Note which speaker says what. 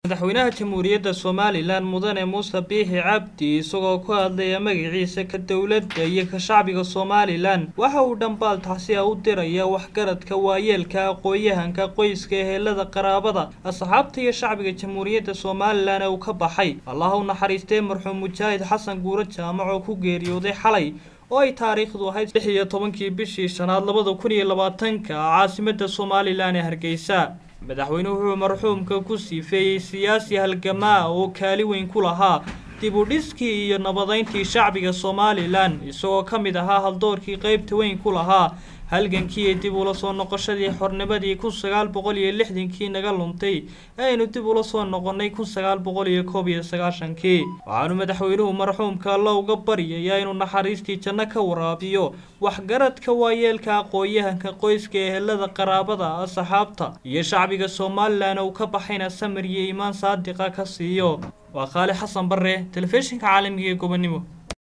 Speaker 1: madaxweynaha jamhuuriyadda somalilan mudane muuse biixi cabdi isagoo ku hadlaya magaciisa ka dowladda iyo ka shacbiga somalilan waxa uu dhambaal taxsi a u diraya waxgaradka waayeelka aqoon-yahanka qoyska ehelada qaraabada asxaabta iyo shacbiga jamhuuriyadda somalilan ee uu ka baxay allah u naxariistee marxuum mujaahid xasan guuro jaamac oo ku geeriyooday xalay oo ay taariikhdu ahayd lix iyo tobankii bishii shanaad labada kun iyo labaatanka caasimada somalilan ee hargeysa madaxweynuhu wuxuu marxuumka ku siifeeyey siyaasi halgamaa oo kaali weyn ku lahaa dib u dhiskii iyo nabadeyntii shacbiga somalilan isagoo ka mid ahaa haldoorkii qeybta weyn ku lahaa halgankii iyo dib ula soo noqoshadii xornimadii kun sagaal boqol iyo lixdankii naga luntay aynu dib ula soo noqonnay kun sagaal boqol iyo koob iyo sagaashankii waxaanu madaxweynuhu marxuumka alla uga baryayaa inuu naxariistii janno ka waraabiyo waxgaradka waayeelka aqoon-yahanka qoyska ehelada qaraabada asxaabta iyo shacbiga somalilan uu ka baxayna samir iyo iimaan saadiqa ka siiyo waa qaali xasan bare telefishinka caalamiga ee gobonimo